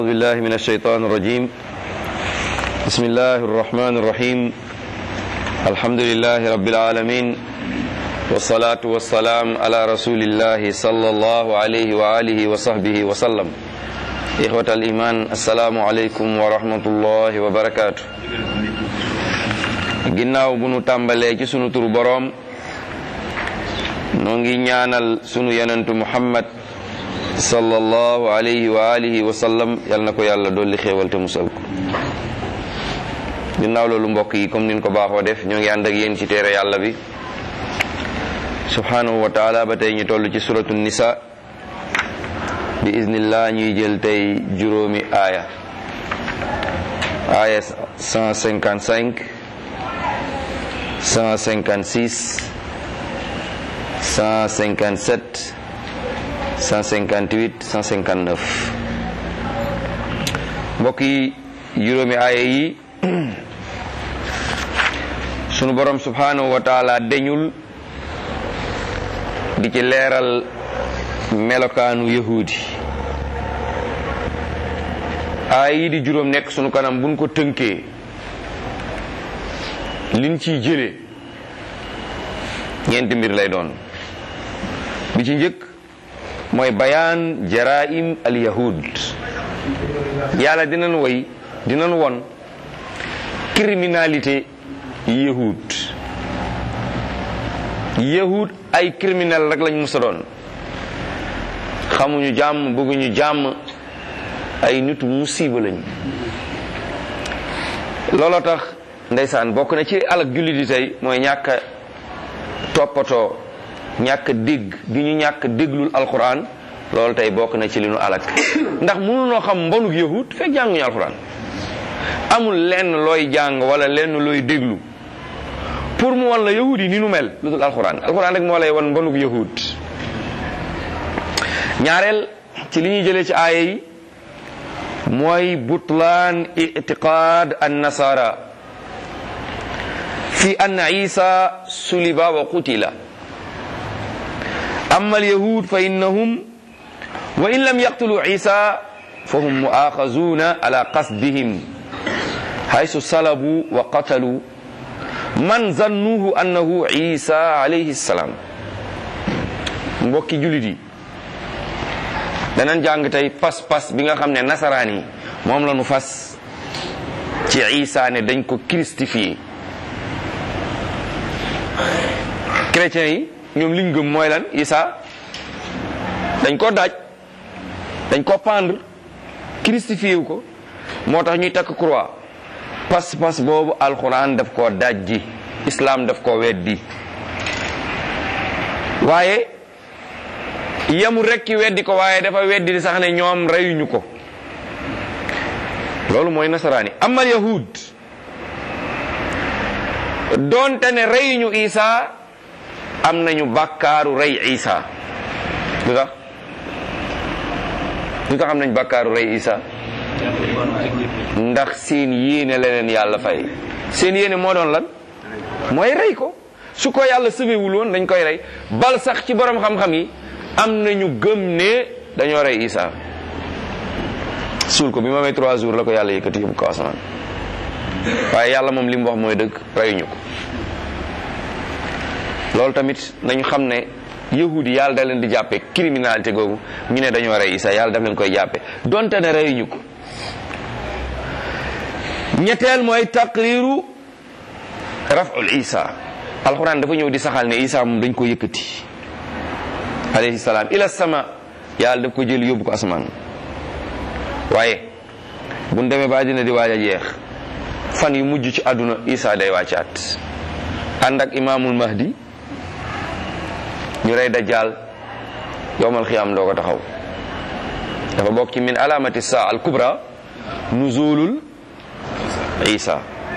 أعوذ بالله من الشيطان الرجيم بسم الله الرحمن الرحيم الحمد لله رب العالمين والصلاة والسلام على رسول الله صلى الله عليه وآله وصحبه وسلم إخوة الإيمان السلام عليكم ورحمة الله وبركاته ginnaaw bu nu tàmbalee ci sunu turu boroom noo ngi ñaanal sunu yonentu muhammad sallallahu alayhi wa alihi wa sallam yal na ko yàlla dolli xéewal te musal ko ginnaaw loolu mbokk yi comme nin ko baaxoo def ñoo ngi ànd ak yéen ci téere yàlla bi subhanahu wa taala ba tey ñu toll ci suratu nisa bi iznillah ñuy jël tey juróomi aaya aaya 155 156 157 158 159 mbokk yi juróomi aaya yi sunu borom subhanahu wa taala deñul di ci leeral melokaanu yahudi aaya yi di juróom nekk sunu kanam buñ ko tënkee liñ ciy jëlee ñeenti mbir lay doon bi ci njëkk mooy bayaan jaraim al yahud yàlla dinañ woy dinañ won criminalité yahud yahud ay criminel rek lañ musa doon xamuñu jàmm bëgguñu jàmm ay nitu musiba lañu looloo tax ndeysaan bokk na ci alak jullit yi tey mooy ñàkk toppatoo ñàkk dégg gi ñu ñàkk déglul alquran loolu tey bokk na ci li nu alak ndax mënunoo xam mbonuk yahud fekk jànguñu alquran amul lenn looy jàng wala lenn looy déglu pour mu wan la yahud yi ni nu mel lu dul alquran alquran rek moo lay wan mbonuk yahud ñaareel ci li ñuy jëlee ci aaya yi mooy butlaan itiqaad an nasara fi anna isa suliba wa qutila amma alyahud fa innahum wa in lam yaqtulu isa fa hum muaxazuna ala qasdihim haysu salabu wa qatalu man zannuhu annahu isa alayhi salam mbokki julit yi danañ jàng tey pas-pas bi nga xam ne nasaraan yi moom la nu fas ci isa ne dañ ko christifié chrétiens yi ñoom liñ gëm mooy lan isa dañ ko daaj dañ ko pendre christifié wu ko moo tax ñuy takk croix pas-pas boobu alxuraan daf koo daaj ji islam daf koo weddi waaye yemul rek ki weddi ko waaye dafa weddi di sax ne ñoom reyuñu ko loolu mooy nasaraani amal yahud doonte ne reyuñu isa am nañu bàkkaaru rey isa lu tax lu tax am nañu bàkkaaru rey isa ndax seen yéene la leen yàlla fay seen yéene moo doon lan mooy rey ko su ko yàlla sëfewul woon dañ koy rey bal sax ci borom xam-xam yi am nañu gëm ne dañoo rey isa suul ko bi ma may trois jours la ko yàlla yëkkati yóbbu ko asamaan waaye yàlla moom li mu wax mooy dëgg reyuñu ko loolu tamit nañu xam ne yahudi yàlla da leen di jàppe criminalité googu ñu ne dañoo rey isa yàlla daf leen koy jàppe donte ne reyuñu ko ñetteel mooy taqriru raful isa alquran dafa ñëw di saxal ne isa moom dañ ko yëkkati alayhi salaam ila sama yàlla daf ko jël yóbbu ko asamaan waaye buñ demee ba dina di waaj a jeex fan yu mujj ci àdduna isa day wàccaat ànd ak imaamul mahdi ñu rey dajjal yowmal xiyaam doo ko taxaw dafa bokk ci min alamati saa al kubra nuzulul isa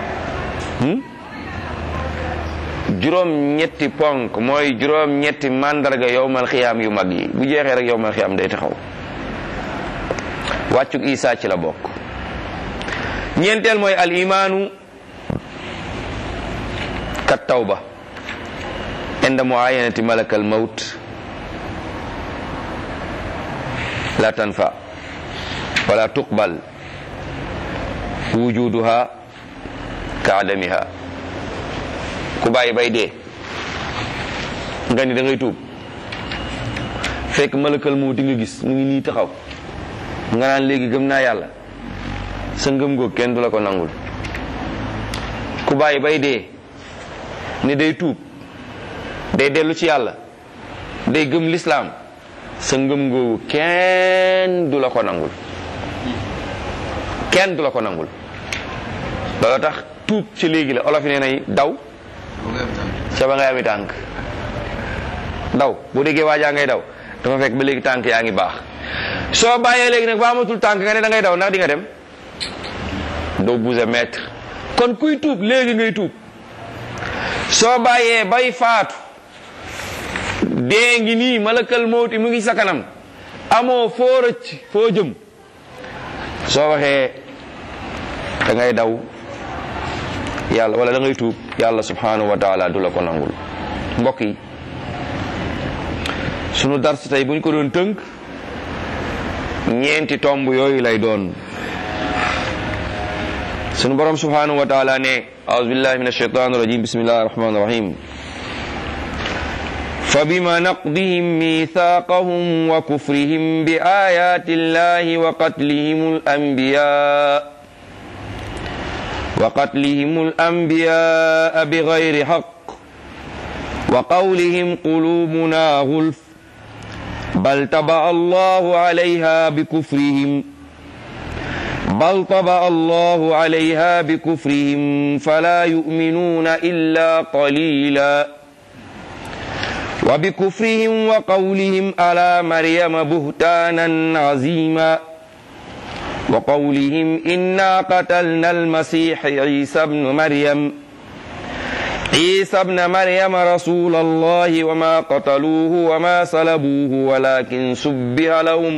juróom ñetti ponk mooy juróom ñetti mandarga yowmal xiyaam yu mag yi bu jeexee rek yowmal xiyaam day taxaw wàccuk isa ci la bokk ñeenteel mooy al imaanu kat tawba inda muayanati malakal mawt la tanfa wala tuqbal wujuduha ka adamiha ku bàyyi bay dee nga ni da ngay tuub fekk malakal mawti nga gis mu ngi nii taxaw nga naan léegi gëm naa yàlla sa ngëm goog kenn du la ko nangul ku bàyyi bay dee ni day tuub day dellu ci yàlla day gëm lislaam sa ngëm googu kenn du la ko nangul kenn du la ko nangul loolu tax tuub ci léegi la olof yi nee nay daw ca ba ngay ami tànk daw boo déggee waajaa ngay daw dafa fekk ba léegi tànk yaa ngi baax soo bàyyee léegi nag ba amatul tànk nga ne da ngay daw ndax di nga dem doo bouger mètre kon kuy tuub léegi ngay tuub soo bàyyee bay faatu dee ngi nii malakal mawti mu ngi sa kanam amoo foo rëcc foo jëm soo waxee da ngay daw yàlla wala da ngay tuub yàlla subhanahu wa taala du la ko nangul mbokk yi sunu dars tey buñ ko doon tënk ñeenti tomb yooyu lay doon sunu borom subhanahu wa taala ne aouzu billahi min alshaitan irajim bismillahi arrahmani irrahim فبما نقضهم ميثاقهم وكفرهم بآيات الله وقتلهم الأنبياء وقتلهم الأنبياء بغير حق وقولهم قلوبنا غلف بل طبع الله عليها بكفرهم بل طبع الله عليها بكفرهم فلا يؤمنون إلا قليلا وبكفرهم وقولهم على مريم بهتانا عظيما وقولهم إنا قتلنا المسيح عيسى ابن مريم عيسى ابن مريم رسول الله وما قتلوه وما صلبوه ولكن سبه لهم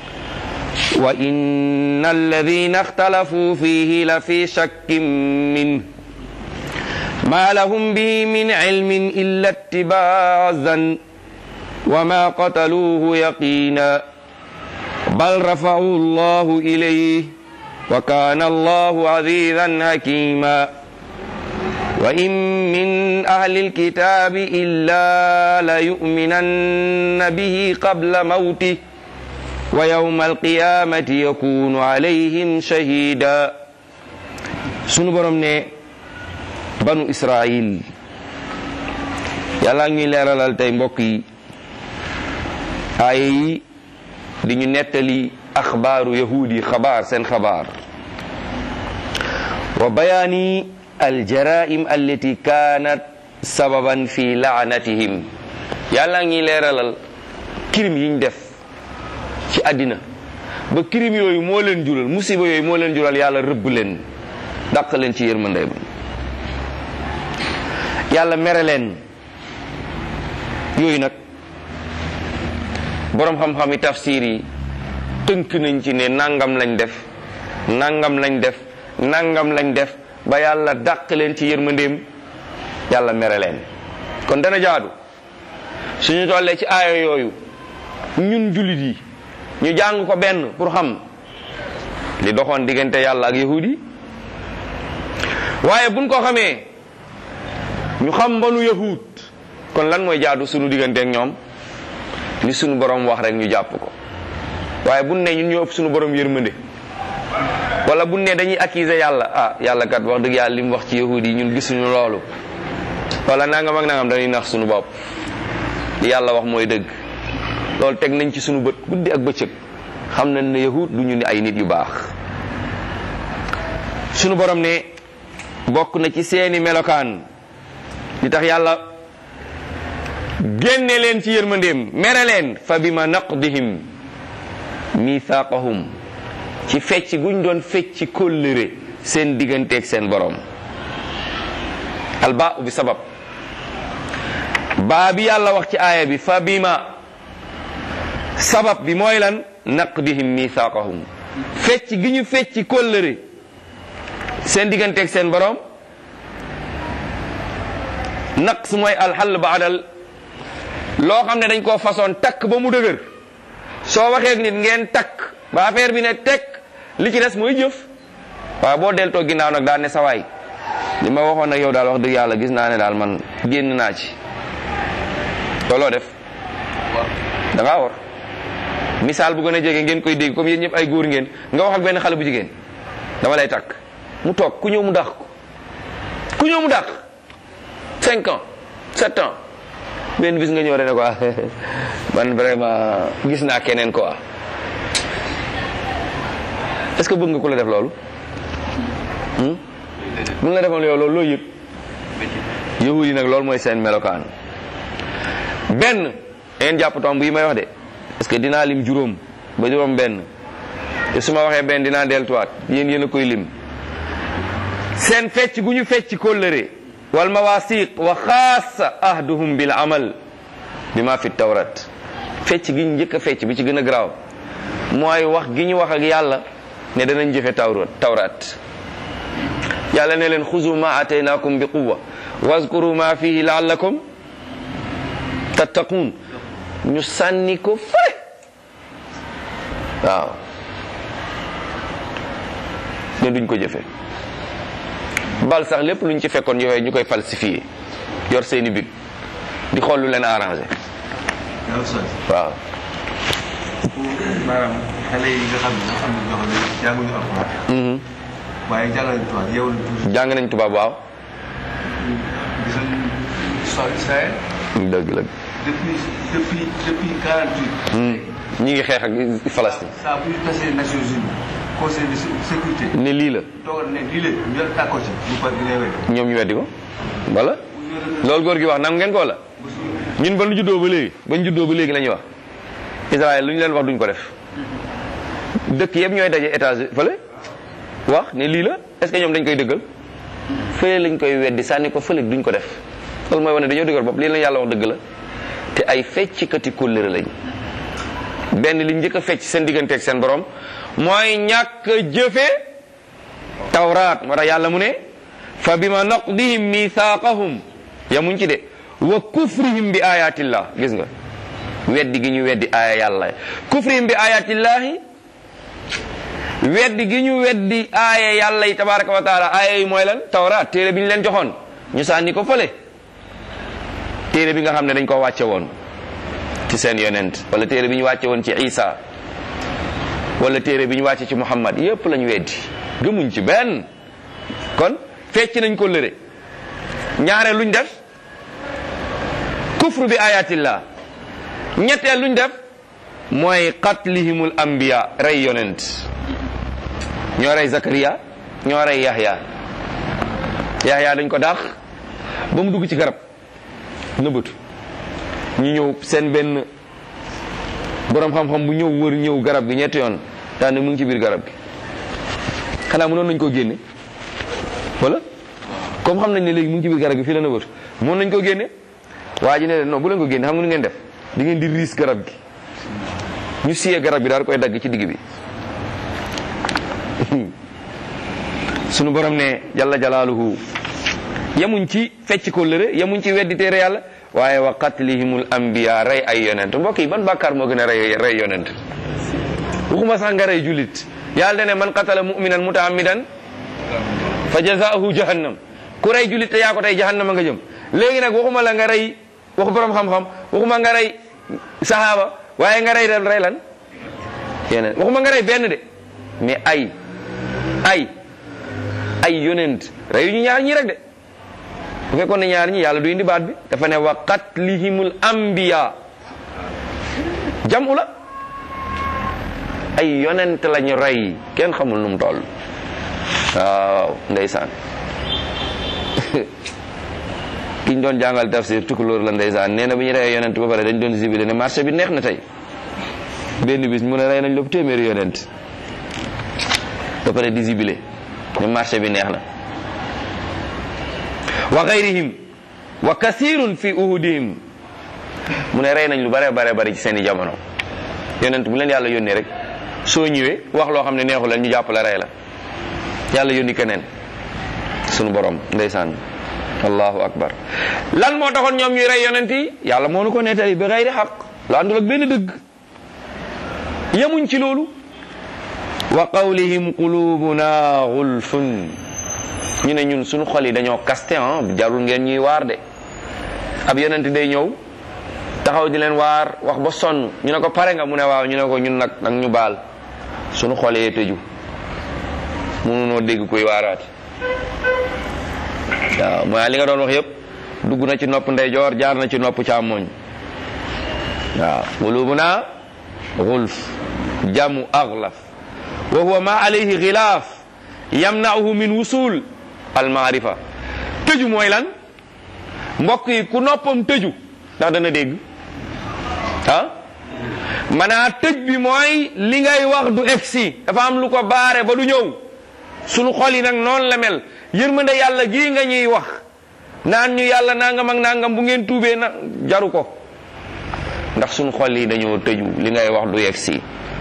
وإن الذين اختلفوا فيه لفي شك منه ما لهم به من علم إلا اتباع الظن وما قتلوه يقينا بل رفعوا الله إليه وكان الله عزيزا حكيما وإن من أهل الكتاب إلا ليؤمنن به قبل موته ويوم القيامة يكون عليهم شهيدا سنبرم banu israil yàlla ngi leeralal tey mbokk yi aaya yi di ñu nettali axbaaru yahuud yi xabaar seen xabaar wa bayaani aljaraim allati kaanat sababan fi laanatihim yàlla ngi leeralal kirim yiñ def ci àddina ba kirim yooyu moo leen jural musiba yooyu moo leen jural yàlla rëbb leen dàq leen ci yërmandey ba yàlla mere leen yooyu nag boroom xam-xam yi tafsir yi tënk nañ ci ne nangam lañ def nangam lañ def nangam lañ def ba yàlla dàq leen ci yërmandeem yàlla mere leen kon dana jaadu suñu tollee ci aaya yooyu ñun jullit yi ñu jàng ko benn pour xam li doxoon diggante yàlla ak yahudi waaye buñ ko xamee ñu xam mbanu yahud kon lan mooy jaadu sunu diggante ak ñoom li sunu borom wax rek ñu jàpp ko waaye buñ ne ñun ñoo ëpp sunu borom yërmande wala buñ ne dañuy accuser yàlla ah yàlla kat wax dëgg yàlla li mu wax ci yahud yi ñun gisuñu loolu wala nangam ak nangam dañuy nax sunu bopp li yàlla wax mooy dëgg loolu teg nañ ci sunu bët guddi ak bëccëg xam nañ ne yahud du ñu ni ay nit yu baax sunu borom ne bokk na ci seeni melokaan li tax yàlla génne leen ci yërmandeem mere leen fa bima naqdihim mithaqahum ci fecc guñ doon fecc kóllëre seen digganteeg seen borom albaa bi sabab baa bi yàlla wax ci aaya bi fa bima sabab bi mooy lan naqdihim mithaqahum fecc gi ñu fecc kóllëre seen digganteeg seen borom naqs mooy alxall ba adal loo xam ne dañ koo façon takk ba mu dëgër soo waxee ak nit ngeen takk ba affaire bi ne tekk li ci des mooy jëf waaye boo deltoo ginnaaw nag daal ne sawaay li ma waxoon nag yow daal wax dëgg yàlla gis naa ne daal man génn naa ci looloo def da ngaa war misaal bu gën a jege ngeen koy dégg comme yéen ñëpp ay góor ngeen nga wax ak benn xale bu jigéen dama lay takk mu toog ku ñëw mu dàq ko ku ñëw mu dàq cinq ans sept ans benn bis nga ñëw rek ne quoi man vraiment gis naa keneen quoi est-ce que bëgg nga ku la def loolu bu la defoon yow loolu loo yëg yahud yi nag loolu mooy seen melokaan benn ngeen jàpp tomb yi may wax de parce que dinaa lim juróom ba juróom benn te su ma waxee benn dinaa deltuwaat yéen yéen a koy lim seen fecc gu ñu fecc kóllëre wal mawasiq wa xaasa ahduhum bil amal bi ma fi tawrat fecc gi ñu njëkk a fecc bi ci gën a garaaw mooy wax gi ñu wax ak yàlla ne danañ jëfe tawrat tawrat yàlla ne leen xuzu ma ataynakum bi quwa wazkuru ma fihi laallakum tattaqun ñu sànni ko fële waaw ne duñ ko jëfe bal sax lépp luñ ci fekkoon yooyu ñu koy falsifié yor seeni big di xool lu leen arrangé waaw maanaam xale yi nga xam ne ñoo xam ne ñoo xam ne jànguñu alxuraan waaye jàng nañu tubaab yow la tuuti jàng nañ tubaab waaw gis nañu histoire Israël dëgg la depuis depuis depuis quarante huit ñi ngi xeex ak Palestine saa bu ñu tasee Nations Unies conseil de sécurité ne lii la toogal ne lii la ñu yor d'accord ci bu par dina wéy ñoom ñu weddi ko wala loolu góor gi wax nangu ngeen ko wala ñun ba ñu juddoo ba léegi ba ñu juddoo ba léegi la ñuy wax Israël lu ñu leen wax duñ ko def dëkk yëpp ñooy daje étage fële wax ne lii la est-ce que ñoom dañ koy dëggal fële lañ koy weddi sànni ko fële duñ ko def loolu mooy wane dañoo dëggal bopp lii la yàlla wax dëgg la te ay feccikati kóllëre lañ benn li njëkk a fecc seen digganteeg seen borom mooy ñàkk a jëfe tawraat moo tax yàlla mu ne fa bima naqdihim mithaqahum yamuñ ci de wa kufrihim bi ayatillah gis nga weddi gi ñu weddi aaya yàlla kufrihim bi ayatillahi weddi gi ñu weddi aaya yàlla yi tabaraka wa taala aaya yi mooy lan tawraat téere bi ñu leen joxoon ñu sànni ko fële téere bi nga xam ne dañ ko wàcce woon ci seen yonent wala téere bi ñu wàcce woon ci isa wala téere bi ñu wàcce ci muhammad yépp lañ weddi gëmuñ ci benn kon fecc nañ ko lëre ñaare luñ def kufru bi ayatillah ñetteel luñ def mooy qatlihimul anbiya rey yonent ñoo rey zakariya ñoo rey yahya yahya dañ ko daax ba mu dugg ci garab nëbbatu ñu ñëw seen benn borom xam-xam bu ñëw wër ñëw garab gi ñetti yoon daan ne mu ngi ci biir garab gi xanaa mënoon nañ koo génne wala comme xam nañ ne léegi mu ngi ci biir garab gi fii la nëbbatu mënoon nañ koo génne waa ji ne leen non bu leen ko génne xam nga nu ngeen def di ngeen di riis garab gi ñu siyee garab gi daal koy dagg ci digg bi sunu borom ne jalla jalaaluhu yemuñ ci fecc ko lëre yemuñ ci weddi téere yàlla waaye wa qatlihimul anbiya rey ay yonent mbokk yi ban bàkkaar moo gën a rey rey yonent waxuma sax nga rey julit yàlla ne man qatala mu'minan mutaammidan fa jazaahu jahannam ku rey julit te yaa ko tey jahannama nga jëm léegi nag waxuma la nga rey waxu borom xam-xam waxuma nga rey sahaaba waaye nga rey rey lan yeneen waxuma nga rey benn de mais ay ay ay yonent reyu ñu ñaar ñi rek de bu fekkoon ne ñaar ñi yàlla du indi baat bi dafa ne wa qatlihimul anbiya jamu la ay yonent lañu rey kenn xamul nu mu toll waaw ndeysaan kiñ doon jàngal tafsir tukulóor la ndeysaan nee na bu ñu reyee yonent ba pare dañ doon zibile ne marché bi neex na tey benn bis mu ne rey nañ lépp téeméeri yonent ba pare di zibile ne marché bi neex na wa gayrihim wa kasirun fi uhudihim mu ne rey nañ lu bare bare bari ci seen i jamono yonent bu leen yàlla yónnee rek soo ñëwee wax loo xam ne neexu leen ñu jàpp la rey la yàlla yónni keneen sunu borom ndeysaan allahu akbar lan moo taxoon ñoom ñuy rey yonent yi yàlla moo nu ko nettali bi gayri xaq la àndul ak benn dëgg yemuñ ci loolu wa qawlihim qulubuna gulfun ñu ne ñun suñu xol yi dañoo kaste ah jarul ngeen ñuy waar de ab yonent day ñëw taxaw di leen waar wax ba sonn ñu ne ko pare nga mu ne waaw ñu ne ko ñun nag nag ñu baal suñu xol yee tëju mënunoo dégg kuy waaraat waaw mooy li nga doon wax yépp dugg na ci nopp ndeyjoor jaar na ci nopp càmmoñ waaw qulubuna gulf jamu aglaf wa huwa ma alayhi xilaaf yamna'uhu min wusul al maarifa tëju mooy lan mbokk yi ku noppam tëju ndax dana dégg ah manaa tëj bi mooy li ngay wax du egsi dafa am lu ko baare ba du ñëw sunu xol yi nag noonu la mel yërmande yàlla gii nga ñuy wax naan ñu yàlla nangam ak nangam bu ngeen tuubee na jaru ko ndax sunu xol yi dañoo tëju li ngay wax du egsi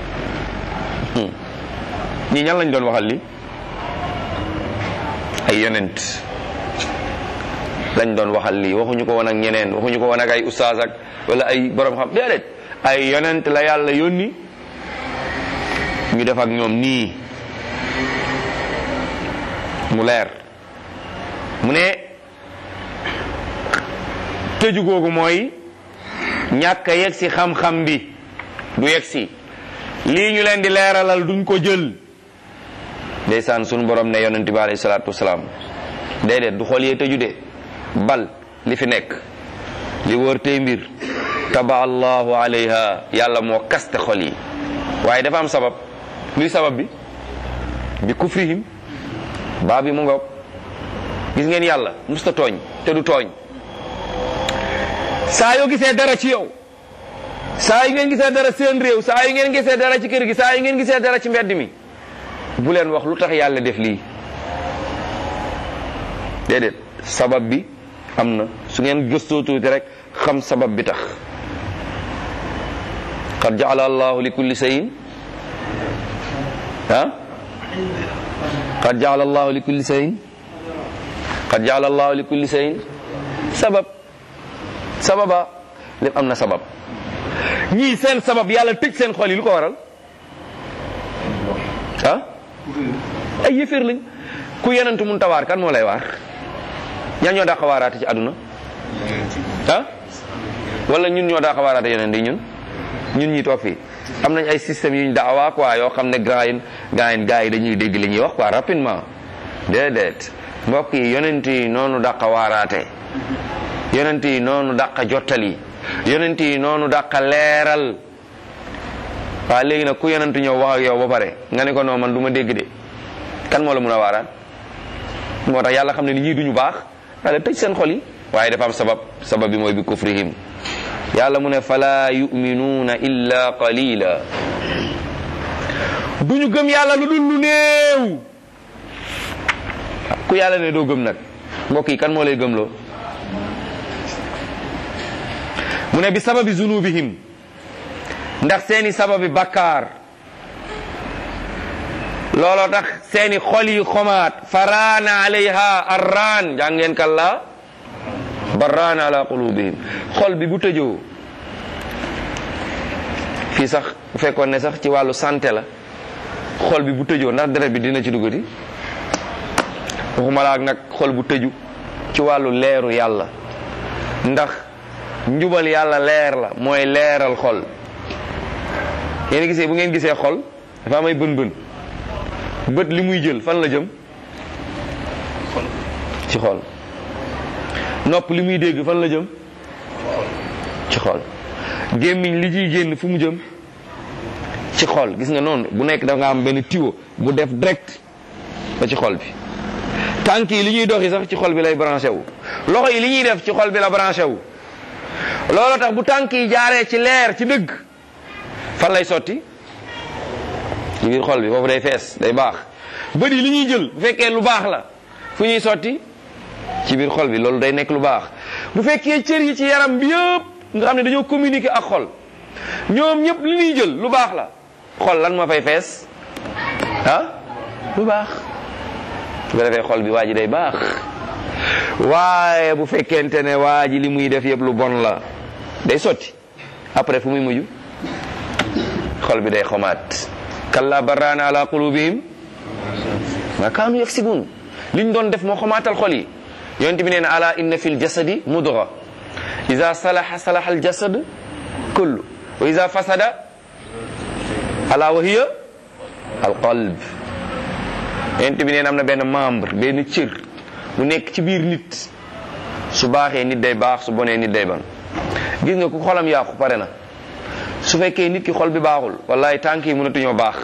ñii ñan lañ doon waxal li ay yonent lañ doon waxal lii waxuñu ko woon ak ñeneen waxuñu ko woon ak ay ustaas ak wala ay borom xam déedéet ay yonent la yàlla yónni ñu def ak ñoom nii mu leer mu ne tëju googu mooy ñàkk a yegg si xam-xam bi du yegg si lii ñu leen di leeralal duñ ko jël ndeysaan sunu borom ne yonent bi alayhi salaatu wasalaam déedéet du xool yee tëju de bal li fi nekk li wër tey mbir taba allahu alayha yàlla moo kaste xol yi waaye dafa am sabab luy sabab bi bi kufrihim baa bi mu ngoog gis ngeen yàlla musta tooñ te du tooñ saa yoo gisee dara ci yow saa yu ngeen gisee dara seen réew saa yu ngeen gisee dara ci kër gi saa yu ngeen gisee dara ci mbedd mi bu leen wax lu tax yàlla def lii déedéet sabab bi am na su ngeen gëstoo tuuti rek xam sabab bi tax qad jaala allahu li kulli sayin ah qad jaala allahu li kulli sayin qad jaala allahu li kulli sayin sabab sababa lépp am na sabab ñii seen sabab yàlla tëj seen xol yi lu ko waral ah ay yëféer lañ ku yenentu mun tawaar kan moo lay waar ñaa ñoo daa xawaaraate ci àdduna ah wala ñun ñoo daa xawaaraate yeneen di ñun ñun ñi toog fii am nañ ay système yuñ daawaa quoi yoo xam ne gaa yi gaa yi gaa yi dañuy dégg li ñuy wax quoi rapidement déedéet mbokk yi yonent yi noonu dàqa waaraate yonent yi noonu dàqa jottali yonent yi noonu dàqa leeral waaw léegi nag ku yonent ñëw wax ak yow ba pare nga ne ko non man du ma dégg de kan moo la mun a waaraat moo tax yàlla xam ne ni ñii duñu baax yàlla tëj seen xol yi waaye dafa am sabab sabab bi mooy bi kufrihim yàlla mu ne fala yuminuuna illa qalila duñu gëm yàlla lu dul lu néew ku yàlla ne doo gëm nag mbokk yi kan moo lay gëmloo mu ne bi sababi zunubihim ndax seeni sababi bakkaar looloo tax seeni xol yi xomaat faraana alayha arraan jàngeen kalla barraana ala qulubihim xol bi bu tëjoo fii sax bu fekkoon ne sax ci wàllu santé la xol bi bu tëjoo ndax deret bi dina ci duggati waxuma la ak nag xol bu tëju ci wàllu leeru yàlla ndax njubal yàlla leer la mooy leeral xol yéen gisee bu ngeen gisee xol dafa am ay bën bën bët li muy jël fan la jëm ci xol nopp li muy dégg fan la jëm ci xol gémmiñ li ciy génn fu mu jëm ci xol gis nga noonu bu nekk da nga am benn tiwo bu def direct ba ci xol bi tànk yi li ñuy doxi sax ci xol bi lay branché wu loxo yi li ñuy def ci xol bi la branché wu loolu tax bu tànk yi jaaree ci leer ci dëgg fan lay sotti ci biir xol bi foofu day fees day baax bët yi li ñuy jël bu fekkee lu baax la fu ñuy sotti ci biir xol bi loolu day nekk lu baax bu fekkee cër yi ci yaram bi yëpp nga xam ne dañoo communiquer ak xol ñoom ñëpp li ñuy jël lu baax la xol lan ma fay fees ah lu baax su ko defee xol bi waa ji day baax waaye bu fekkente ne waa ji li muy def yëpp lu bon la day sotti après fu muy mujj xol bi day xomaat kalla barraana ala qulubihim ma kaanu yaksibun liñ doon def moo xamaatal xol yi yonent bi nee na ala inna fi ljasadi mudga ida salaha salaha aljasad kullu wa ida fasada ala wa hiya alqalb yonent bi nee na am na benn membre benn cër bu nekk ci biir nit su baaxee nit day baax su bonee nit day bon gis nga ku xolam yàqu pare na su fekkee nit ki xol bi baaxul wallahi tànk yi mënatuñoo baax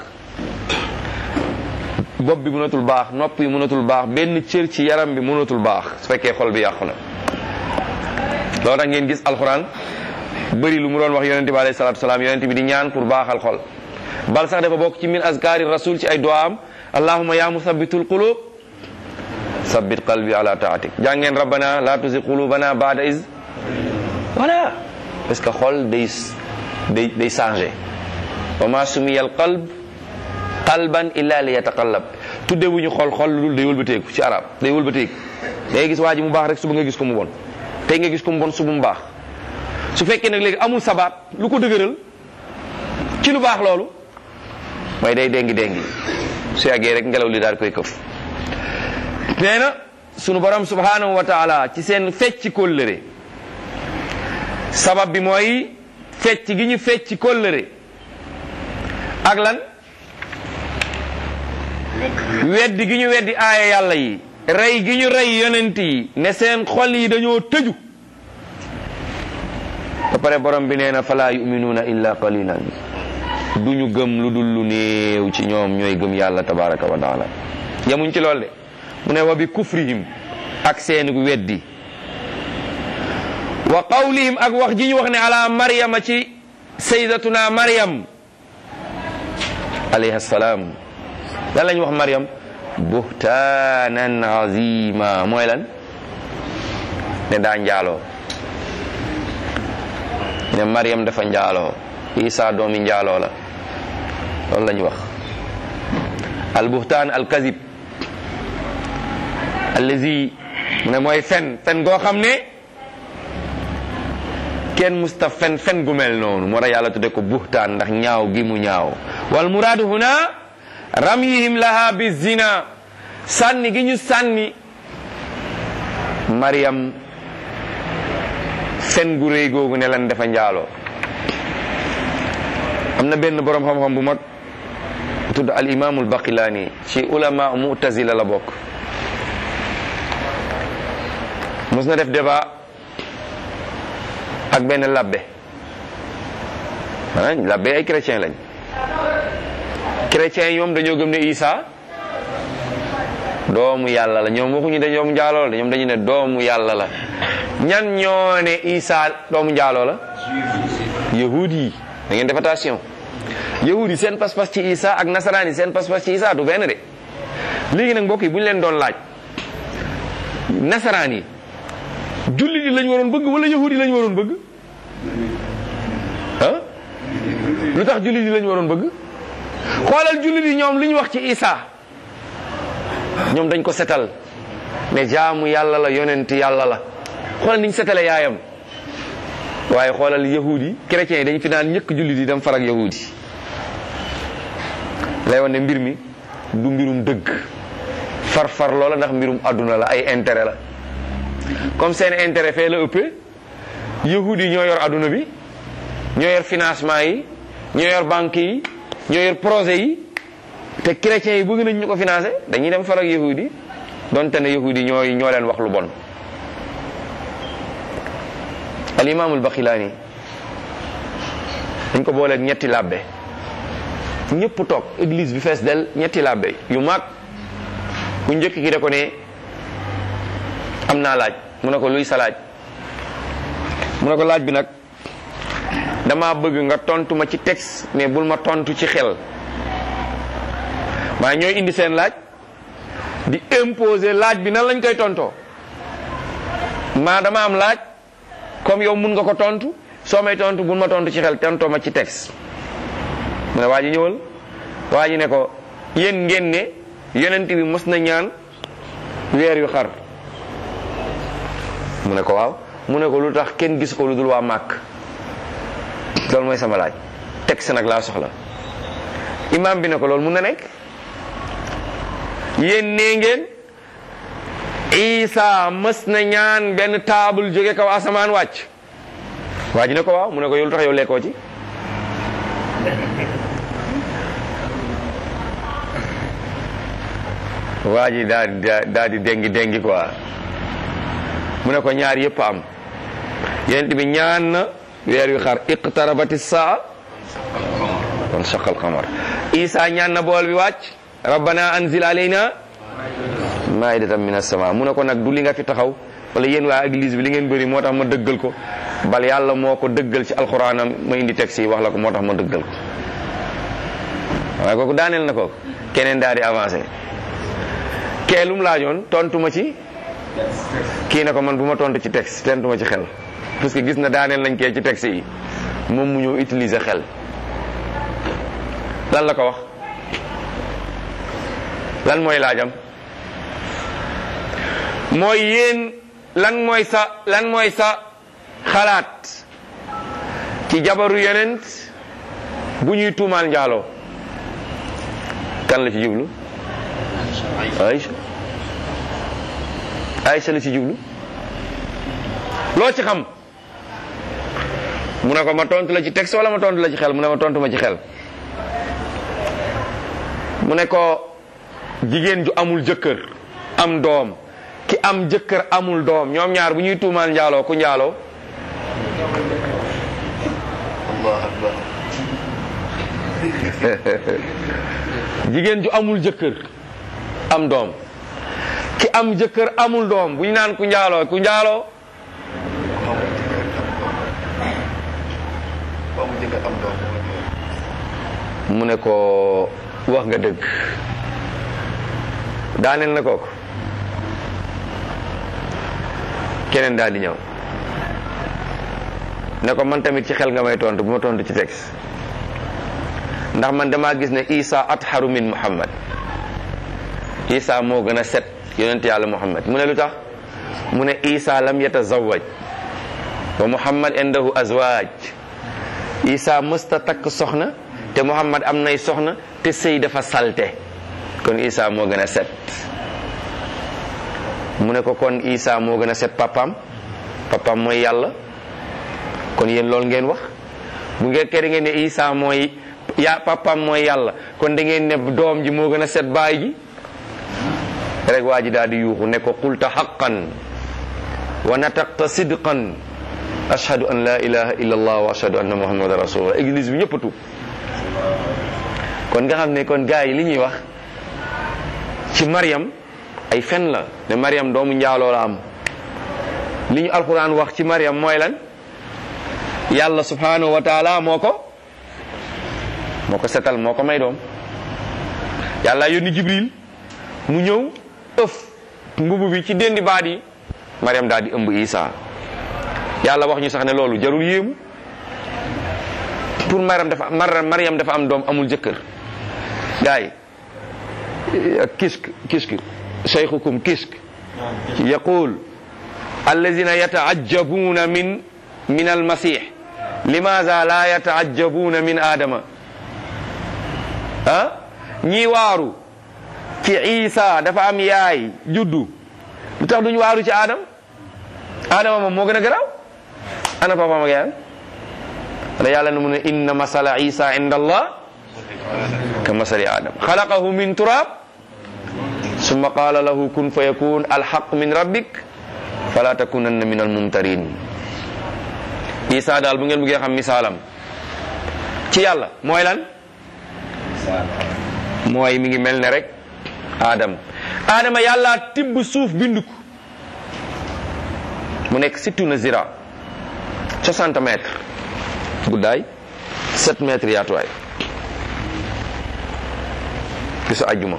bopp bi mënatul baax nopp yi mënatul baax benn cër ci yaram bi mënatul baax su fekkee xol bi yàqu na loolu tax ngeen gis alxuraan bëri lu mu doon wax yonente bi alayhi salatu wasalaam yonente bi di ñaan pour baaxal xol bal sax dafa bokk ci min azkaari rasul ci ay duwaam allahumma ya musabbitul qulub sabbit qalbi ala taatik jàngeen rabbana la tuzi qulubana baada is voilà parce que xol day day day changé wa ma sumiya al qalb qalban illa li yataqallab tudde wuñu xol xol lu dul day wëlbateeku ci arab day wëlbateeku day gis waa ji mu baax rek suba nga gis ko mu bon tey nga gis ko mu bon suba mu baax su fekkee nag léegi amul sabaat lu ko dëgëral ci lu baax loolu mooy day dengi dengi su yàggee rek ngelaw li daal koy këf nee na sunu borom subhanahu wa taala ci seen fecc kóllëre sabab bi mooy fecc gi ñu fecc kóllëre ak lan weddi gi ñu weddi aaya yàlla yi rey gi ñu rey yonent yi ne seen xol yi dañoo tëju ba pare borom bi nee na falaa yuminuuna illa qalilan du ñu gëm lu dul lu néew ci ñoom ñooy gëm yàlla tabaraka wa taala yamuñ ci lool de mu ne wa bi kufrihim ak seenu weddi wa qawlihim ak wax ji ñu wax ne ala maryama ci sayyidatuna maryam alayha salaam lan lañ wax maryam buhtaanan azima mooy lan ne daa njaaloo ne maryam dafa njaaloo isa doomi njaaloo la loolu la ñu wax al buhtaan al kazib allazi mu ne mooy fen fen goo xam ne kenn musta fen fen gu mel noonu moo tax yàlla tudde ko buhtaan ndax ñaaw gi mu ñaaw wal muraadu huna ramyihim laha bi zina sànni gi ñu sànni Maryam fen gu rëy googu ne lan dafa njaaloo am na benn borom xam-xam bu mag tudd al imaamul baqilaani ci ulama mu'tazila la bokk mos na def débat ak benn labbe maanaam labbe ay chrétien lañ chrétien yi ñoom dañoo gëm ne Isa doomu yàlla la ñoom waxuñu dañoo njaaloo la ñoom dañu ne doomu yàlla la ñan ñoo ne Isa doomu njaaloo la yahud yi da ngeen def attention yahud yi seen pas-pas ci Isa ak nasaraan yi seen pas-pas ci Isa du benn de léegi nag mbokk yi bu ñu leen doon laaj nasaraan yi jullit yi lañ waroon bëgg wala yahud yi lañ waroon bëgg ah lu tax jullit yi lañ waroon bëgg xoolal jullit yi ñoom li ñu wax ci Isa ñoom dañ ko setal ne jaamu yàlla la yonent yàlla la xoolal niñ setale yaayam waaye xoolal yahud yi chrétiens yi dañ fi naan ñëkk jullit yi dem farak yahud yi lay wane mbir mi du mbirum dëgg far far loola ndax mbirum àdduna la ay intérêt la comme seen intérêt fee la ëppee yahud yi ñoo yor àdduna bi ñoo yor financement yi ñoo yor banque yi ñoo yor projet yi te chrétiens yi bëgg nañ ñu ko financé dañuy dem farak yahud yi donte ne yahud yi ñooy ñoo leen wax lu bon al imaamul baxilaani dañ ko booleeg ñetti labbe ñëpp toog église bi fees del ñetti labbe yu mag ku njëkk ki da ko ne am naa laaj mu ne ko luy sa laaj mu ne ko laaj bi nag dama bëgg nga tontu ma ci texte mais bul ma tontu ci xel waaye ñooy indi seen laaj di imposer laaj bi nan lañ koy tontoo maa dama am laaj comme yow mun nga ko tontu soo may tontu bul ma tontu ci xel tontoo ma ci texte mu ne waa ji ñëwal waa ji ne ko yéen ngeen ne yonent bi mos na ñaan weer yu xar mu ne ko waaw mu ne ko lu tax kenn gis ko lu dul waa màkk loolu mooy sama laaj texte nag laa soxla imam bi ne ko loolu mun na nekk yéen nee ngeen isa mës na ñaan benn taabul jóge kaw asamaan wàcc waa ji ne ko waaw mu ne ko yow lu tax yow lekkoo ci waa ji daa di daa di dengi dengi quoi mu ne ko ñaar yëpp am yonent bi ñaan na weer wi xar iqtarabati saa kon saqal qamar isa ñaan na bool bi wàcc rabbana anzil alayna maidatan min as-sama mu ne ko nag du li nga fi taxaw wala yéen waa église bi li ngeen bëri moo tax ma dëggal ko bal yàlla moo ko dëggal ci alxuraanam ma indi texte yi wax la ko moo tax ma dëggal ko waaye kooku daaneel na ko keneen daal di avancé kee lu mu laajoon tontu ma ci kii ne ko man bu ma tontu ci texte tontu ma ci xel parce que gis na daaneel nañ kee ci texte yi moom mu ñëw utiliser xel lan la ko wax lan mooy laajam mooy yéen lan mooy sa lan mooy sa xalaat ci jabaru yonent bu ñuy tuumaal njaaloo kan la ci jublu Aïcha Aïcha la ci jublu loo ci xam mu ne ko ma tontu la ci texte wala ma tontu la ci xel mu ne ma tontu ma ci xel mu ne ko jigéen ju amul jëkkër am doom ki am jëkkër amul doom ñoom ñaar bu ñuy tuumaal njaaloo ku njaaloo Allah akbar jigéen ju amul jëkkër am doom ki am jëkkër amul doom bu ñu naan ku njaaloo ku njaaloo ba mu jëkk am doom mu ne ko wax nga dëgg daaneel na kooku keneen daal di ñëw ne ko man tamit ci xel nga may tontu bu ma tontu ci texte ndax man damaa gis ne Isa atharu min Muhammad Isa moo gën a set yonent yàlla Muhammad mu ne lu tax mu ne Isa lam yatazawaj wa Muhammad indahu azwaj Isa mësta takk soxna te Muhammad am nay soxna te sëy dafa salte kon Isa moo gën a set mu ne ko kon Isa moo gën a set papam papam mooy yàlla kon yéen loolu ngeen wax bu ngeen kere ngeen ne Isa mooy ya papam mooy yàlla kon da ngeen ne doom ji moo gën a set baay ji rek waa ji daal di yuuxu ne ko qulta haqqan wa nataqta sidqan ashhadu an la ilaha illa allah wa ashhadu anna muhammadan rasulullah église bi ñëpp a tuub kon nga xam ne kon gars yi li ñuy wax ci Mariam ay fen la ne Mariam doomu njaaloo la am li ñu alquran wax ci Mariam mooy lan yàlla subhanahu wa taala moo ko moo ko setal moo ko may doom yàlla yónni Jibril mu ñëw ëf mbubu bi ci déndi baat yi Mariam daal di ëmb Isa yàlla wax ñu sax ne loolu jarul yéemu pour Mariam dafa Mar Mariam dafa am doom amul jëkkër gaay kisk kisk shaykhukum kisk yaqul allazina yataajabuna min min almasih limaza la yataajabuna min adama ah ñii waaru ci isa dafa am yaay juddu lu tax duñu waaru ci adam adama moom moo gën a garaaw ana papaam ak yaayam wala yàlla na mu ne inna masala isa inda allah ka masali adam xalaqahu min turab summa qala lahu kun fa yakun alhaq min rabbik fala takunanna min almumtarin isa daal bu ngeen bëggee xam misaalam ci yàlla mooy lan mooy mi ngi mel ne rek adam adama yàlla tibb suuf bindu ko mu nekk sittuna zira 60 mètres guddaay 7 mètres yaatuwaay bisu ajjuma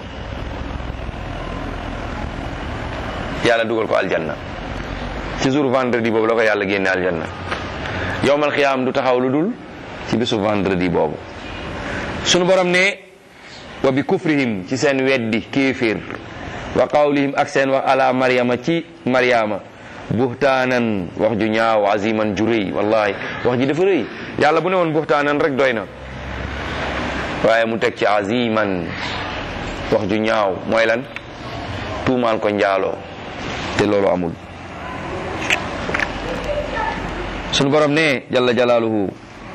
yàlla dugal ko aljanna ci jour vendredi boobu la ko yàlla génne aljanna yowmal xiyaam du taxaw lu dul ci bisu vendredi boobu sunu borom ne wa bi kufrihim ci seen weddi kéeféer wa qawlihim ak seen wax ala maryama ci maryama buhtaanan wax ju ñaaw aziman ju rëy wallahi wax ji dafa rëy yàlla bu ne woon buhtaanan rek doy na waaye mu teg ci aziman wax ju ñaaw mooy lan tuumaal ko njaaloo te loolu amul sunu borom ne jalla jalaaluhu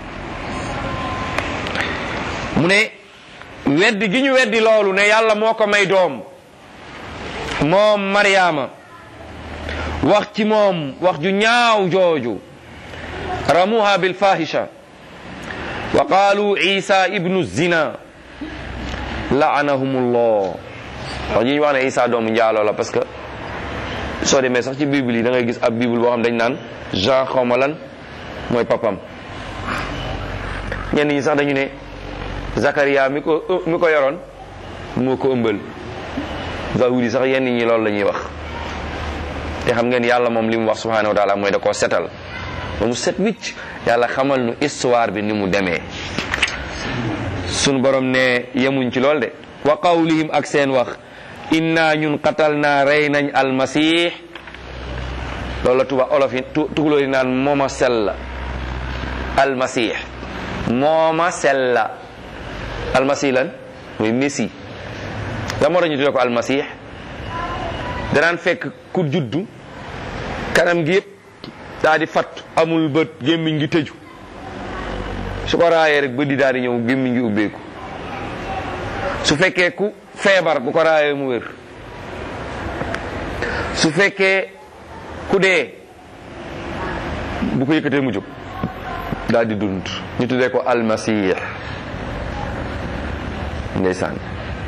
mu ne weddi gi ñu weddi loolu ne yàlla moo ko may doom moom Mariama wax ci moom wax ju ñaaw jooju ramuha bil fahisha wa qaalu isa ibnu zina laanahumullah wax ji ñu wax ne isa doomu njaaloo la parce que soo demee sax ci bible yi da ngay gis ab bible boo xam dañ naan Jean xawma lan mooy papam ñenn ñi sax dañu ne Zakaria mi ko mi ko yoroon moo ko ëmbal zawudi sax yenn ñi loolu la ñuy wax te xam ngeen yàlla moom li mu wax subhanahu wa taala mooy da koo setal ba mu set wicc yàlla xamal nu histoire bi ni mu demee sunu borom ne yemuñ ci lool de wa qawlihim ak seen wax inna ñun qatal naa rey nañ almasih loolu la tuba olof yi tugaloo yi naan mooma sella almasih mooma sella almasih lan muy messi la moo tax ñu tuddee ko almasih danaan fekk ku juddu kanam gi yëpp daa di fatt amul bët gémmiñ gi tëju su ko raayee rek bët di daal di ñëw gémmiñ gi ubbeeku su fekkee ku feebar bu ko raayee mu wér su fekkee ku dee bu ko yëkkatee mu jóg daal di dund ñu tuddee ko almasih ndeysaan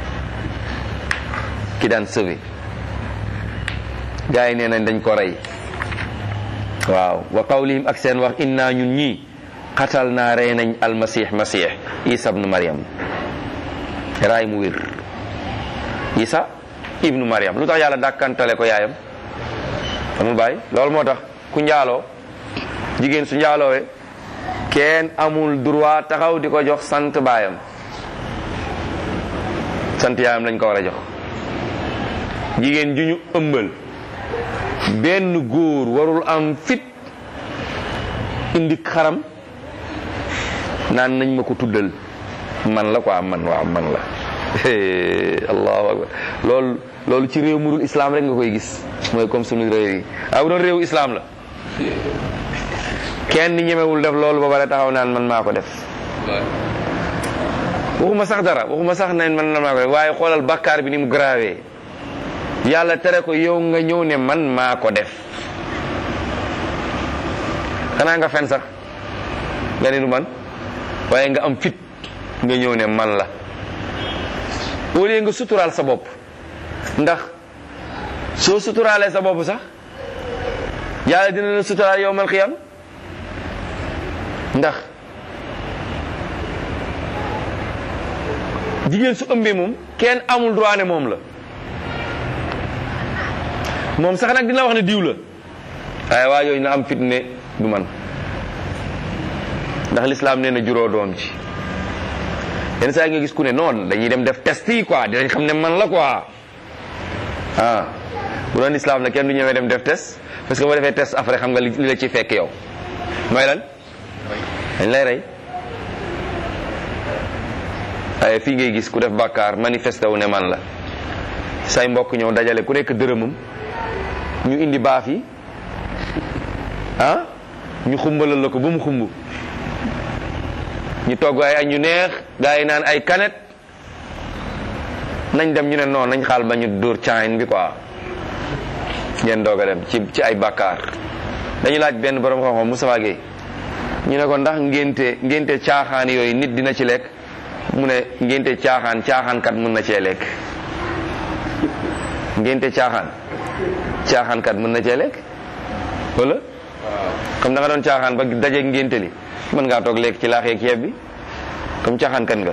ki daan sauvé gars yi nee nañ dañ ko rey waaw wa qawlihim ak seen wax inna ñun ñii xatal naa rey nañ almasih masih isa ibnu mariam raay mu wér isa ibnu mariam lu tax yàlla dàkkantale ko yaayam amul bàyyi loolu moo tax ku njaaloo jigéen su njaaloowe kenn amul droit taxaw di ko jox sant baayam sant yaayam lañ ko war a jox jigéen ju ñu ëmbal benn góor warul am fit indi xaram naan nañ ma ko tuddal man la quoi man waaw man la allahu akbar loolu loolu ci réew murul islam rek nga koy gis mooy comme sunu réew yi ah bu doon réewu islam la kenn ñemewul def loolu ba pare taxaw naan man maa ko def waxuma sax dara waxuma sax nañ man maa ko def waaye xoolal bakkaar bi ni mu grave yàlla tere ko yow nga ñëw ne man maa ko def xanaa nga fen sax nga ne du man waaye nga am fit nga ñëw ne man la au lieu nga suturaal sa bopp ndax soo suturaalee sa bopp sax yàlla dina la suturaal yow mal xiyam ndax jigéen su ëmbee moom kenn amul droit ne moom la moom sax nag dina wax ne diw la waaye waa yooyu na am fit ne du man ndax lislaam nee na juróo doom ci yenn saa yi nga gis ku ne noonu dañuy dem def test yi quoi dinañ xam ne man la quoi ah bu doon lislaam la kenn du ñëwee dem def test parce que boo defee test après xam nga li la ci fekk yow mooy lan dañ lay rey waaye fii ngay gis ku def bàkkaar manifesté wu ne man la say mbokk ñëw dajale ku nekk dërëmam ñu indi baaf yi ah ñu xumbalal la ko ba mu xumb ñu togg ay añ ñu neex gaa yi naan ay kanet nañ dem ñu ne noonu nañ xaal ba ñu dóor caayin bi quoi ngeen doog a dem ci ci ay bàkkaar dañu laaj benn borom xam-xam Moustapha Gueye ñu ne ko ndax ngénte ngénte caaxaan yooyu nit dina ci lekk mu ne ngénte caaxaan caaxaankat mën na cee lekk ngénte caaxaan caaxaankat mën na cee lekk wala comme da nga doon caaxaan ba dajeeg ngénte li mën ngaa toog lekk ci laax yeeg ceeb bi comme caaxaankat nga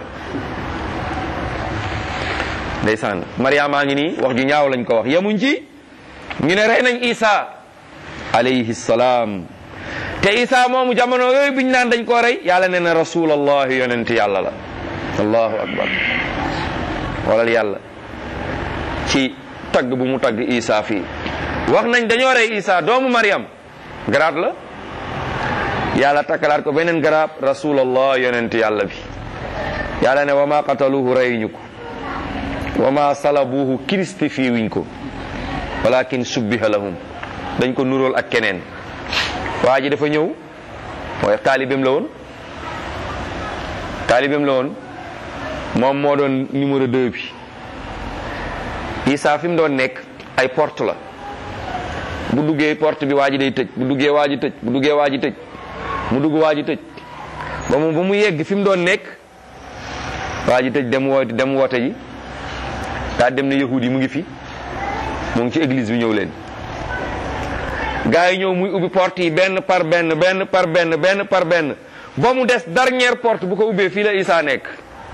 ndeysaan Mariama ngi nii wax ju ñaaw lañ ko wax yemuñ ci ñu ne rey nañ Isa alayhi salaam te Isa moomu jamono yooyu biñ naan dañ koo rey yàlla nee na rasulallah yonent yàlla la allahu akbar walal yàlla ci tagg bu mu tagg Isa fii wax nañ dañoo rey Isa doomu Mariam garaat la yàlla takkalaat ko beneen garaab rasulallah yonent yàlla bi yàlla ne wa ma qataluhu reyuñu ko wa ma salabuhu crucifié wuñ ko walakin subbiha lahum dañ ko nuróol ak keneen waa ji dafa ñëw mooy taalibeem la woon taalibeem la woon moom moo doon numéro 2 bi Isa fi mu doon nekk ay porte la bu duggee porte bi waa ji day tëj bu duggee waa ji tëj bu duggee waa ji tëj mu dugg waa ji tëj ba mu ba mu yegg fi mu doon nekk waa ji tëj dem woote dem woote ji daa dem ne yahud yi mu ngi fi mu ngi ci église bi ñëw leen gaa yi ñëw muy ubbi porte yi benn par benn benn par benn benn par benn ba mu des dernière porte bu ko ubbee fii la Isa nekk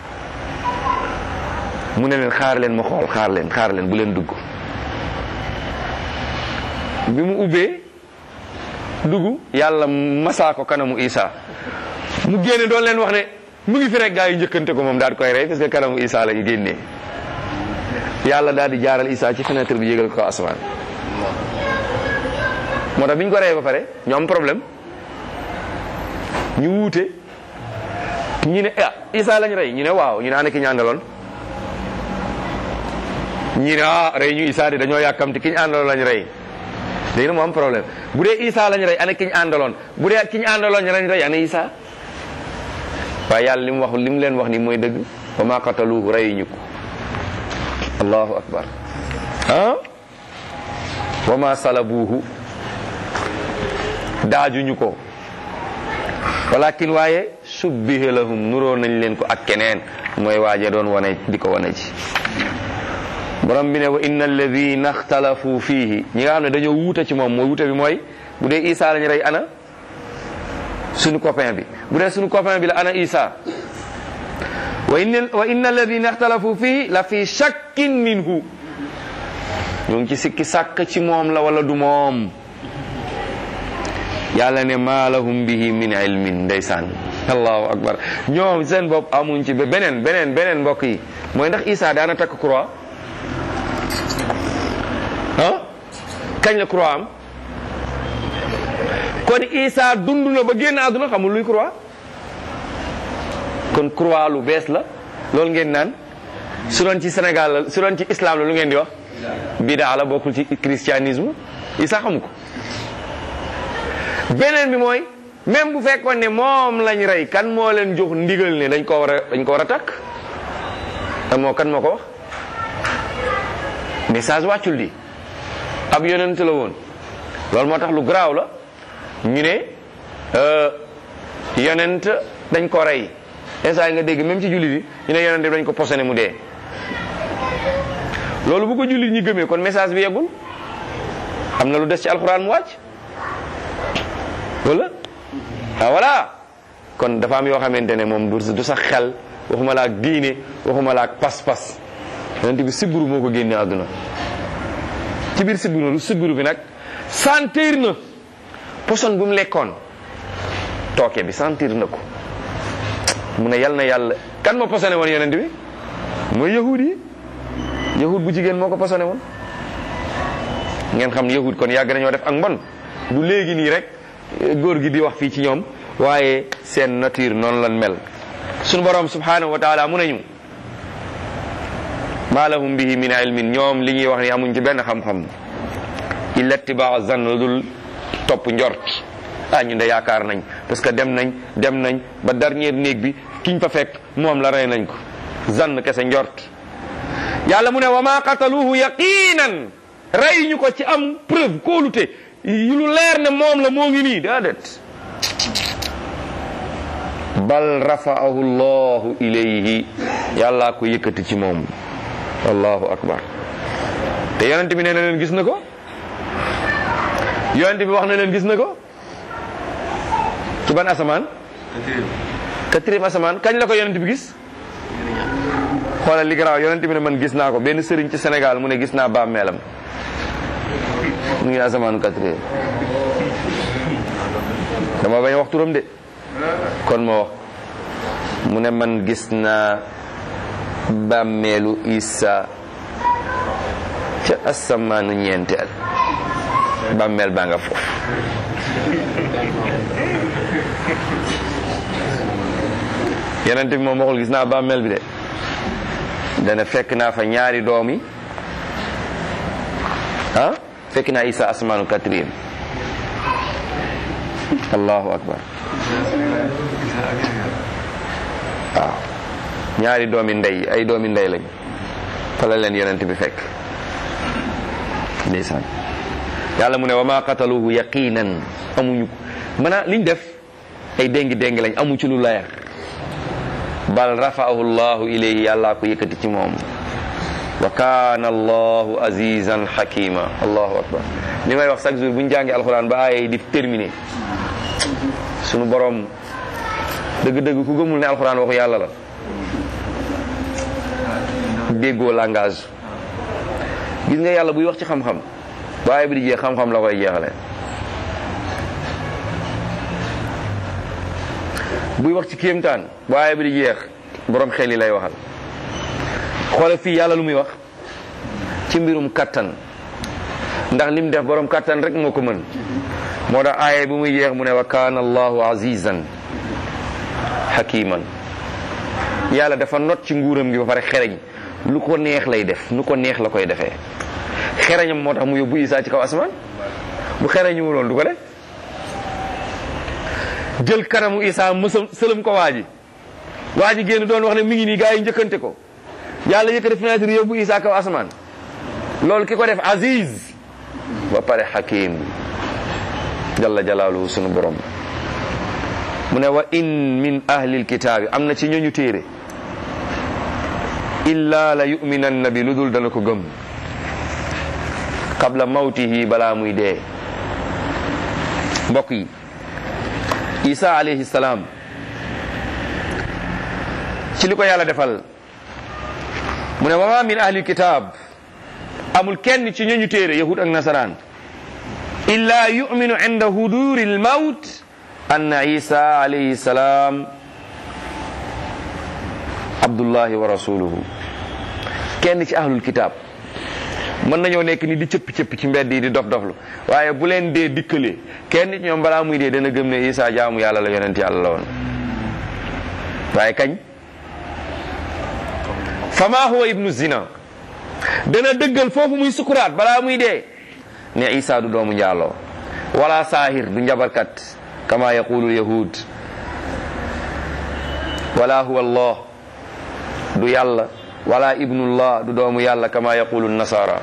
mu ne leen xaar leen ma xool xaar leen xaar leen bu leen dugg bi mu ubbee dugg yàlla masaa ko kanamu Isa mu génne doon leen wax ne mu ngi fi rek gaa yi njëkkante ko moom daal di koy rey parce que kanamu Isa la ñu génnee yàlla daal di jaaral Isa ci fenêtre bi yégal ko kaw asamaan moo tax bi ñu ko reyee ba pare ñu am problème ñu wuute ñu ne ah Isa lañ rey ñu ne waaw ñu ne ana ki ñu àndaloon ñu ne ah rey ñu Isa de dañoo yàkkamti ki ñu àndaloon lañ rey léegi nag mu am problème bu dee Isa lañ rey ana ki ñu àndaloon bu dee ki ñu àndaloon lañ rey ana Isa waaye yàlla li mu wax li mu leen wax ni mooy dëgg wa ma qataluhu rey ñu ko allahu akbar ah wa ma salabuhu daajuñu ko walakin waaye subbiha lahum nuroo nañ leen ko ak keneen mooy waaje doon wane di ko wane ci borom bi ne wa inna alladina ixtalafu fiihi ñi nga xam ne dañoo wuute ci moom mooy wuute bi mooy bu dee Isa lañ rey ana suñu copain bi bu dee suñu copain bi la ana Isa wa inna wa inna alladina ixtalafu fiihi la fi shakkin minhu ñu ngi ci sikki sàkk ci moom la wala du moom yàlla ne maa lahum bihi min ilmin ndeysaan allahu akbar ñoom seen bopp amuñ ci ba beneen beneen beneen mbokk yi mooy ndax Isa daana takk croix ah kañ la croix am kon Isa dund na ba génn àdduna xamul luy croix kon croix lu bees la loolu ngeen naan su doon ci Sénégal la su doon ci islam la lu ngeen di wax bidaa la bokkul ci christianisme Isa xamu ko beneen bi mooy même bu fekkoon ne moom lañ rey kan moo leen jox ndigal ne dañ ko war a dañ ko war a takk te moo kan moo ko wax message wàccul di ab yonent la woon loolu moo tax lu garaaw la ñu ne yonent dañ ko rey instant yi nga dégg même ci jullit yi ñu ne yonent dañ ko posone mu dee loolu bu ko jullit ñi gëmee kon message bi yeggul am na lu des ci alxuraan mu wàcc wala ah voilà kon dafa am yoo xamante ne moom du du sax xel waxuma la ak diine waxuma la ak pas-pas yonent bi sibbiru moo ko génne àdduna ci biir sibbiru lu sibbiru bi nag sentir na poson bu mu lekkoon tooke bi sentir na ko mu ne yal na yàlla kan moo posone woon yonent bi mooy yahud yi yahud bu jigéen moo ko posone woon ngeen xam ne yahud kon yàgg nañoo def ak mbon du léegi nii rek góor gi di wax fii ci ñoom waaye seen nature noonu lan mel sunu borom subhanahu wa taala mu nañu ma lahum bihi min ilmin ñoom li ñuy wax ni amuñ ci benn xam-xam illa tibaa zann la dul topp njort ah ñun de yaakaar nañ parce que dem nañ dem nañ ba dernier néeg bi kiñ fa fekk moom la rey nañ ko zann kese njort yàlla mu ne wa ma qataluhu yaqinan rey ñu ko ci am preuve kóolute yu lu leer ne moom la moo ngi nii déedéet bal rafa'ahu llahu ilayhi yàllaa ko yëkkati ci moom allahu akbar te yonent bi nee na leen gis na ko yonent bi wax na leen gis na ko ci ban asamaan quatrième asamaan kañ la ko yonent bi gis xoolal li garaaw yonent bi ne man gis naa ko benn sëriñ ci Sénégal mu ne gis naa bàmmeelam mu ngi asamaan quatrième dama bañ a wax turam de kon moo wax mu ne man gis naa bàmmeelu Isa ca asamaanu ñeenteel bàmmeel baa nga foofu yonent bi moom waxul gis naa bàmmeel bi de dana fekk naa fa ñaari doomi ah fekk naa isa asmaanu quatrième allahu akbar waaw ñaari doomi ndey ay doomi ndey lañ fa la leen yonent bi fekk ndeysaan yàlla mu ne wa ma qataluhu yaqinan amuñu ko maanaam liñ def ay déngi déngi lañ amu ci lu leer bal rafa'ahu llahu ilayhi yàllaa ko yëkkati ci moom wa kaana allahu azizan hakima allahu akbar li may wax chaque jour bu ñu jàngee alxuraan ba ay di terminé sunu borom dëgg-dëgg ku gëmul ne alxuraan waxu yàlla la déggoo langage gis nga yàlla buy wax ci xam-xam waaye bi di jeex xam-xam la koy jeexale buy wax ci kéemtaan waaye bi di jeex borom xel yi lay waxal xoole fii yàlla lu muy wax ci mbirum kattan ndax lim def borom kattan rek moo ko mën moo tax aaye bu muy jeex mu ne wa kaana allahu azizan hakiman yàlla dafa not ci nguuram gi ba pare xereñ lu ko neex lay def nu ko neex la koy defee xereñam moo tax mu yóbbu Isaa ci kaw asamaan bu xereñu wuloon du ko def jël kanamu Isaa mësam sëlëm ko waa ji waa ji génn doon wax ne mi ngi nii gaa yi njëkkante ko yàlla yëkkati fenêtre yóbbu Isaa kaw asamaan loolu ki ko def aziz ba pare hakim jalla jalaaluhu sunu borom mu ne wa in min ahlil kitaabi am na ci ñooñu téere illa la yuminanna bi lu dul dana ko gëm qabla mawtihi balaa muy dee mbokk yi isa alayhi salaam ci li ko yàlla defal mu ne wa ma min ahlil kitaab amul kenn ci ñooñu téere yahud ak nasaraan illa yuminu inda huduri lmawt anna isa alayhi salaam abdullahi wa rasuluhu kenn ci ahlul kitab mën nañoo nekk ni di cëppi cëppi ci mbedd yi di dof doflu waaye bu leen dee dikkalee kenn ci ñoom balaa muy dee dana gëm ne isa jaamu yàlla la yonent yàlla la woon waaye kañ fama huwa ibnu zina dana dëggal foofu muy sukuraat balaa muy dee ne isa du doomu njaaloo wala saahir du njabarkat kama yaqulu yahud wala huwa allah du yàlla wala ibnullah du doomu yàlla kama yaqulu nasara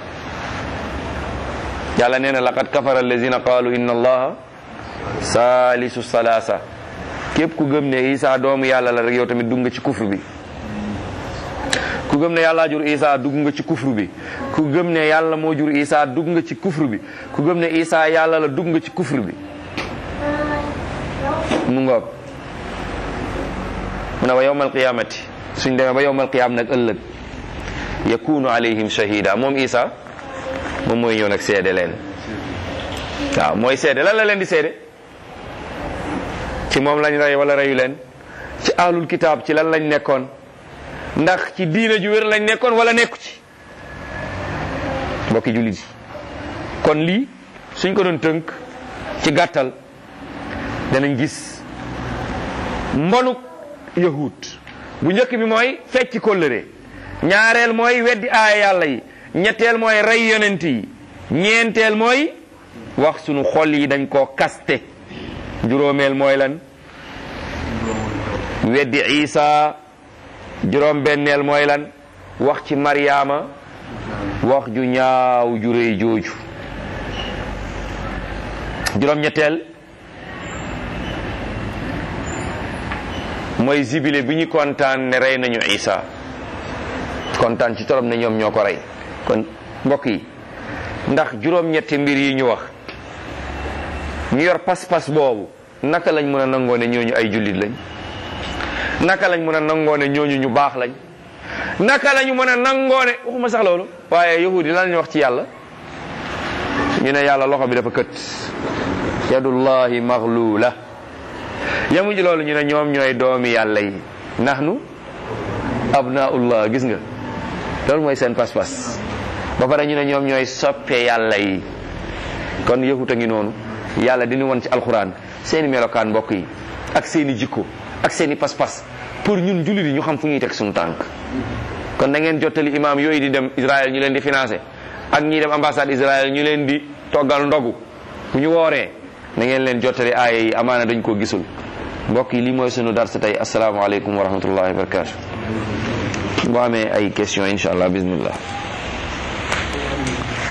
yàlla nee na laqad kafara allazina qalu inna allaha salisu salasa képp ku gëm ne isa doomu yàlla la rek yow tamit dugg nga ci kufru bi ku gëm ne yàlla jur isa dugg nga ci kufru bi ku gëm ne yàlla moo jur isa dugg nga ci kufru bi ku gëm ne isa yàlla la dugg nga ci kufru bi mu ngoog mu ne wa yawmal qiyamati suñ demee ba yawmal qiyam nag ëllëg yakunu alayhim shahida moom isa moom mooy ñëw nag seede leen waaw mooy seede lan la leen di seede ci moom lañ rey wala reyu leen ci ahlul kitaab ci lan lañ nekkoon ndax ci diina ju wér lañ nekkoon wala nekku ci mbokki jullit yi kon lii suñ ko doon tënk ci gàttal danañ gis mbonuk yahud bu njëkk bi mooy fecc kóllëre ñaareel mooy weddi aaya yàlla yi ñetteel mooy rey yonent yi ñeenteel mooy wax sunu xol yi dañ koo kaste juróomeel mooy lan weddi isa juróom benneel mooy lan wax ci maryaama wax ju ñaaw ju réy jooju juróom ñetteel mooy zibile bi ñu kontaan ne rey nañu isa kontaan ci torop ne ñoom ñoo ko rey kon mbokk yi ndax juróom-ñetti mbir yi ñu wax ñu yor pas-pas boobu naka lañ mën a nangoo ne ñooñu ay jullit lañ naka lañ mën a nangoo ne ñooñu ñu baax lañ naka lañu mën a nangoo ne waxuma sax loolu waaye yahudi lan lañ wax ci yàlla ñu ne yàlla loxo bi dafa kët yadullahi maghlula yamu ji loolu ñu ne ñoom ñooy doomi yàlla yi nahnu abnaullah gis nga loolu mooy seen pas-pas ba pare ñu ne ñoom ñooy soppe yàlla yi kon yahut a ngi noonu yàlla dina won ci alxuraan seeni melokaan mbokk yi ak seeni jikko ak seeni pas-pas pour ñun jullit yi ñu xam fu ñuy teg suñu tànk kon na ngeen jottali imam yooyu di dem Israël ñu leen di financé ak ñi dem ambassade Israël ñu leen di toggal ndogu bu ñu wooree na ngeen leen jottali aaya yi amaana dañ koo gisul mbokk yi lii mooy sunu darsa tey asalaamaaleykum wa rahmatullahi wa barakatu boo amee ay question incha allah bismillah